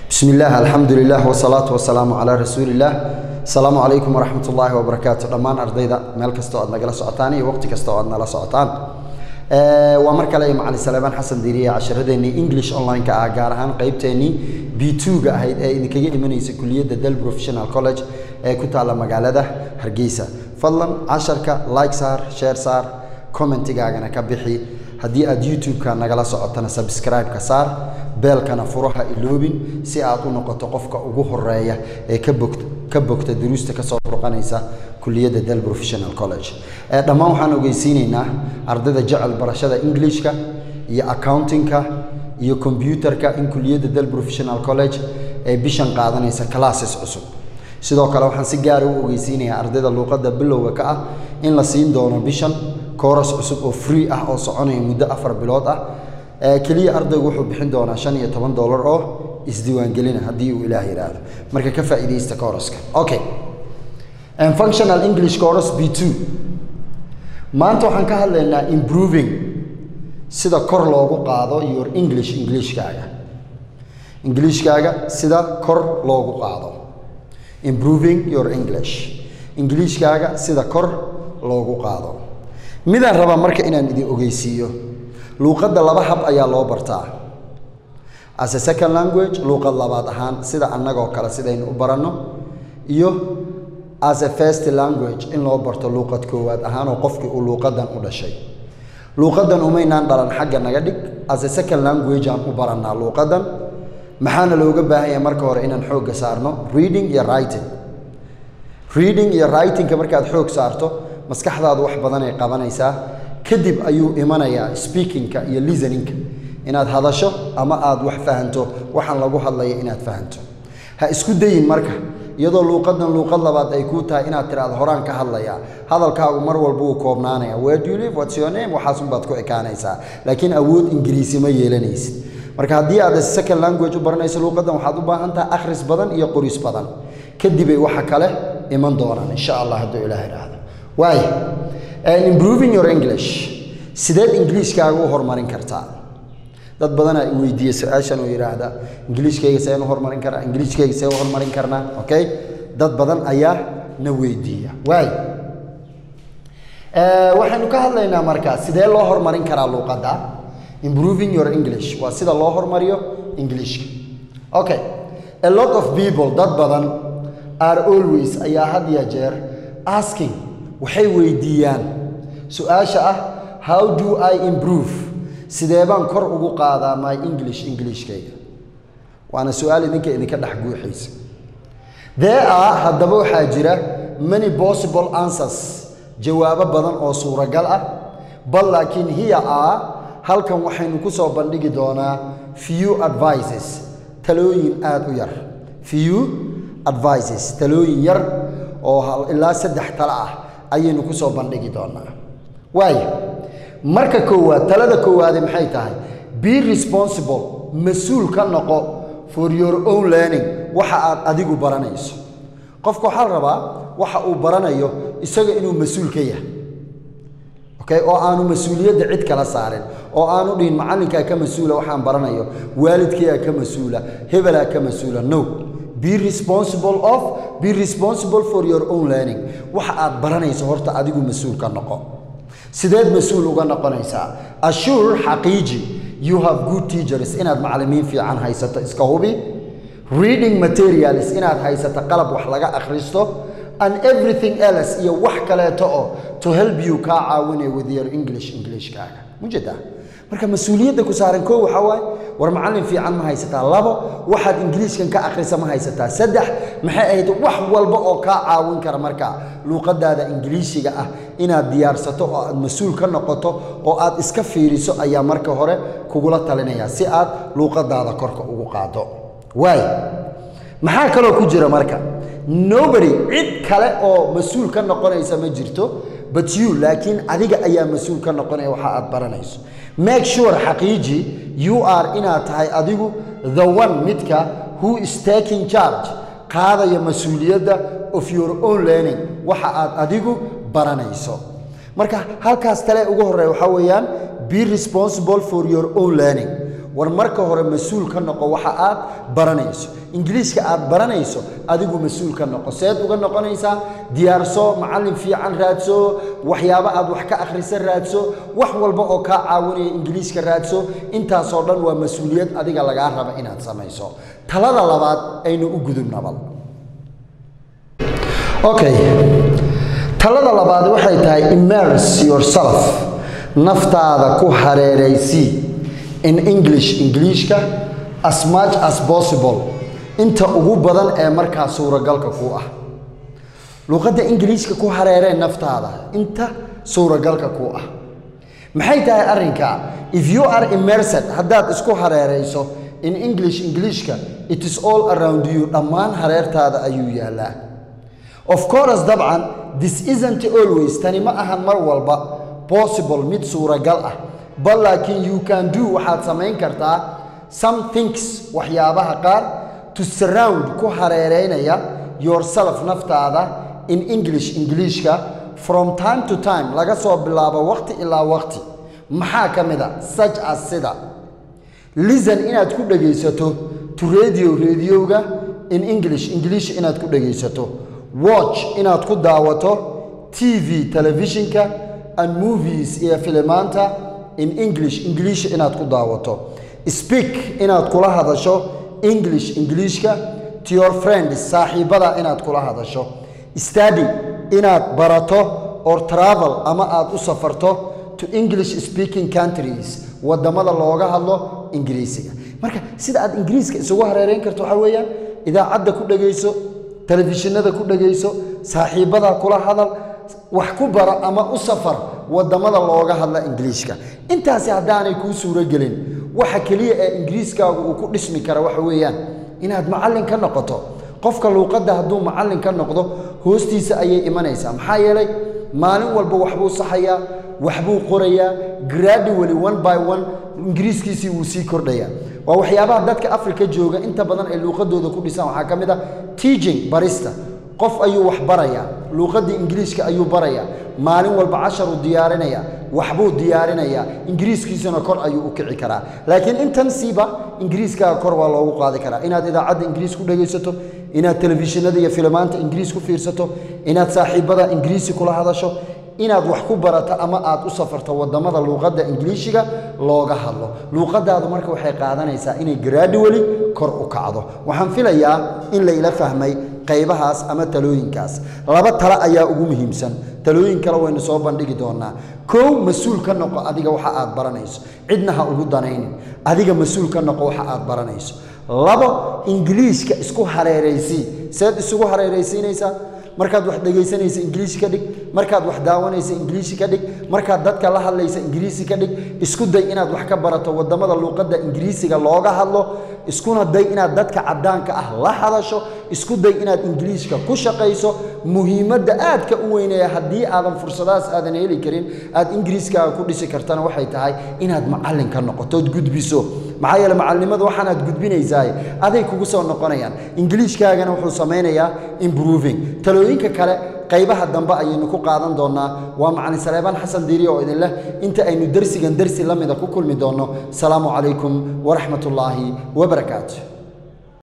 bismi illaah alxamdu lilah wsalaatu wasalaamu calaa rasuuliillaah asalaamu calaykum waraxmat ullaahi wabarakaatu dhammaan ardayda meel kasta oo aad nagala socotaan iyo waqti kasta oo aad nala socotaan waa mar kale macalin saleebaan xasan diiriye casharadeenii english online-ka ah gaar ahaan qeybteennii b two-ga ahayd ee idinkaga imanaysa kuliyadda del professional college ee ku taalla magaalada hargeysa fadlan casharka like saar share saar commentigaagana ka bixi haddii aad youtube-ka nagala socotana subscribe-ka saar beelkana furaha iloobin si aad u noqoto qofka ugu horeeya ee ka bogta ka bogta duruusta kasoo burqanaysa kuliyadda del professional college dhammaan waxaan ogeysiineynaa ardayda jecel barashada englishka iyo accountingka iyo combyuterka in kuliyadda del professional college ee bishan qaadanaysa classes cusub sidoo kale waxaan si gaara u ogeysiinayaa ardayda luuqadda bilowga ka ah in la siin doono bishan kooras cusub oo free ah oo soconaya muddo afar bilood ah keliya ardaygu wuxuu bixin doonaa shan iyo toban dollar oo isdiiwaangelina haddii uu ilaah yidhaahdo marka ka faa'iidaysta kooraska okay functional english course b two maanta waxaan ka hadlaynaa improving sida kor loogu qaado your english englishkaaga englishkaaga sida kor loogu qaado improving your english englishkaaga sida kor loogu qaado midaan rabaa marka inaan idin ogeysiiyo luuqadda laba hab ayaa loo bartaa as a second language luuqad labaad ahaan sida annagoo kale sidaynu u baranno iyo as a first language in loo barto luuqad koowaad ahaan oo qofkii uu luuqadan u dhashay luuqadan umaynaan dhalan xagga naga dhig as a second language aan u barannaa luuqadan maxaana looga baahan yahay marka hore inaan xoogga saarno reading iyo writing reading iyo writingka markaad xoog saarto maskaxdaadu wax badanay qabanaysaa kadib ayuu imanayaa speakingka iyo listeningka inaad hadasho ama aad wax fahanto waxaan lagu hadlaya inaad fahanto ha isku dayin marka iyadoo luuqadan luuqad labaad ay kuu tahay inaad tiraado horaan ka hadlayaa hadalkaagu mar walba wuu koobnaanaya where do you live what's your name waxaasunbaad ku ekaanaysaa laakiin awood ingiriisi ma yeelanaysid marka haddii aad second language u baranayso luuqadan waxaad u baahan tahay akhris badan iyo qoris badan kadibay waxa kale iman doonaan insha allah hadduu ilaah idhaahdo waay improving your english sideed ingiliishkaaga u horumarin kartaa dad badanaa i weydiiya su-aashan oo yidhaahda ingiliishkayga seen u horumarin karaa ingiliishkayga see u horumarin karnaa okay dad badan ayaa na weydiiya waay waxaynu ka hadlaynaa markaa sidee loo horumarin karaa luuqadda improving your english waa sida loo horumariyo ingiliishka okay a lot of people dad badan are always ayaa had ya jeer asking waxay weydiiyaan su-aasha ah how do i improve sidee baan kor ugu qaadaa my english englishkayga waana su-aal idinka idinka dhex guuxaysa there are haddaba waxaa jira many possible answers jawaabo badan oo suuragal ah bal laakiin here are halkan waxaynu ku soo bandhigi doonaa few advices talooyin aada u yar few advices talooyin yar oo ilaa saddex talo ah ayaynu ku soo bandhigi doonaa waayo marka koowaad talada koowaade maxay tahay be responsible mas-uul ka noqo for your own learning waxa aad adigu baranayso qofka waxaa la rabaa waxa uu baranayo isaga inuu mas-uul ka yahay okay oo aanu mas-uuliyadda cid kala saarin oo aanu dhihin macallinkaa ka mas-uula waxaan baranayo waalidkayaa ka mas-uula hebelaa ka mas-uula no be responsible of be responsible for your own learning waxa aad baranayso horta adigu mas-uul ka noqo sideed mas-uul uga noqonaysaa ashur xaqiiji you have good teachers inaad macallimiin fiican haysato iska hubi reading materials inaad haysato qalab wax laga akhristo and everything else iyo wax kaleeto oo to help you kaa caawinaya with your english englishkaaga mujeedaa marka mas-uuliyadda ku saaran koo waxaa waaye war macallin fiican ma haysataa labo waxaad ingiliishkan ka akhrisa ma haysataa saddex maxay ahayd wax walba oo kaa caawin kara marka luuqadaada ingiliishiga ah inaad diyaarsato oo aad mas-uul ka noqoto oo aad iska fiiriso ayaa marka hore kugula talinaya si aad luuqadaada korka ugu qaado waay maxaa kaloo ku jira marka nobody cid kale oo mas-uul ka noqonaysa ma jirto but you laakiin adiga ayaa mas-uul ka noqonaya waxa aad baranayso make sure xaqiiji you are inaad tahay adigu the one midka who is taking charge qaadaya mas-uuliyadda of your own learning waxa aad adigu baranayso marka halkaas tale ugu horreeya waxaa weeyaan be responsible for your own learning war marka hore mas-uul ka noqo waxa aad baranayso ingiliishka aad baranayso adigu mas-uul ka noqo seed uga noqonaysaa diyaarso macallin fiican raadso waxyaabo aad wax ka akhrisa raadso wax walba oo kaa caawinaya ingiliishka raadso intaasoo dhan waa mas-uuliyad adiga lagaa raba inaad samayso talada labaad aynu u gudubnabal okay talada labaad waxay tahay immerse yourself naftaada ku hareeraysii in english ingiliishka as much as possible inta ugu badan ee markaa suuragalka ku ah luqadda ingiliishka ku hareeree naftaada inta suuragalka ku ah maxay tahay arrinka if you are immersed haddaad isku hareerayso in english ingiliishka it is all around you dhammaan hareertaada ayuu yaalaa of course dabcan this isn't always tani ma ahan mar walba possible mid suuragal ah bal laakiin you can do waxaad samayn kartaa some things waxyaabaha qaar to surround ku hareereynaya yourself naftaada in english ingiliishka from time to time laga soo bilaabo waqti ilaa waqti maxaa ka mid a such as sida listen inaad ku dhegaysato to radio radioga in english ingiliish inaad ku dhegaysato watch inaad ku daawato tv telefishinka and movies iyo filimaanta in english ingiliish inaad ku daawato speak inaad kula hadasho english ingiliishka to your friends saaxiibada inaad kula hadasho study inaad barato or travel ama aad u safarto to english speaking countries wadamada looga hadlo ingiriisiga marka sida aad ingiriiska isugu hareereyn karto waxaa weeyaan idaacadda ku dhegayso telefishinada ku dhegayso saaxiibada kula hadal wax ku bara ama u safar wadamada looga hadla ingiliishka intaasi haddaanay kuu suuro gelin waxa keliya ee ingiriiskaagu uu ku dhismi kara waxa weeyaan inaad macallin ka noqoto qofka luuqadda hadduu macallin ka noqdo hoostiisa ayay imanaysaa maxaa yeelay maalin walba waxbuu saxayaa waxbuu qorayaa gradually one by one ingiriiskiisii wuu sii kordhayaa waa waxyaabaha dadka afrika jooga inta badan ay luuqadooda ku dhisaan waxaa ka mid ah teaching barista qof ayuu wax barayaa luuqaddii ingiriiska ayuu barayaa maalin walba casharuu diyaarinayaa waxbuu diyaarinayaa ingiriiskiisuna kor ayuu u kici karaa laakiin intan siiba ingiriiskaaga kor waa loogu qaadi karaa inaad idaacadda ingiriis ku dhegaysato inaad telefishinada iyo filimaanta ingiriis ku fiirsato inaad saaxiibada ingiriisi kula hadasho inaad wax ku barato ama aad u safarto wadamada luuqadda ingiliishiga looga hadlo luuqadaadu marka waxay qaadanaysaa inay gradually kor u kacdo waxaan filayaa in layla fahmay qaybahaas ama talooyinkaas laba tale ayaa ugu muhiimsan talooyin kale waynu soo bandhigi doonaa kow mas-uul ka noqo adiga waxa aad baranayso cidna ha ugu danaynin adiga mas-uul ka noqo waxa aad baranayso labo ingiliishka isku hareeraysii seed isugu hareeraysiinaysaa markaad wax dhegaysanaysa ingiliisi ka dhig markaad wax daawanaysa ingiliisi ka dhig markaad dadka la hadlaysa ingiriisi ka dhig isku day inaad wax ka barato wadamada luuqadda ingiriisiga looga hadlo iskuna day inaad dadka caddaanka ah la hadasho isku day inaad ingiliishka ku shaqayso muhiimadda aadka u weynaya haddii aadan fursadahaas aadan heli karin aad ingiriiskaaga ku dhisi kartana waxay tahay inaad macallin ka noqotood gudbiso maxaa yeele macallimadu waxaanaad gudbinaysaa aday kugu soo noqonayaan ingiliishkaagana wuxuu samaynayaa improving talooyinka kale qaybaha dambe ayaynu ku qaadan doonaa waa macalin saleebaan xasan diiri oo idin leh inta aynu dersigan dersi la mida ku kulmi doonno asalaamu calaykum waraxmat ullaahi wabarakaatu